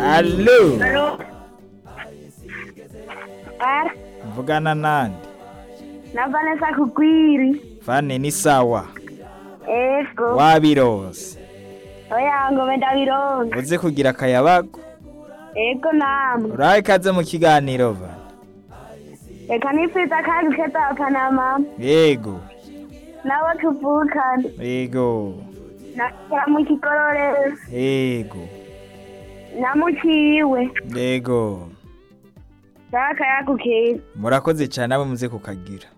alo Alo. Ara, mvugana nande na Vanessa Kugwiri. vane ni sawa Ego. wabirose Oya ngo ndabironka. uze kugira akayabago Ego namwe. urahe ikaze mu kiganiro va Reka nipfiza kandi keza Panama. yego Nabo tuvukana. yego Nakora mu kigororero. yego Namuciwe. yego Daka yakukira. murakoze cyane abo muze kukagira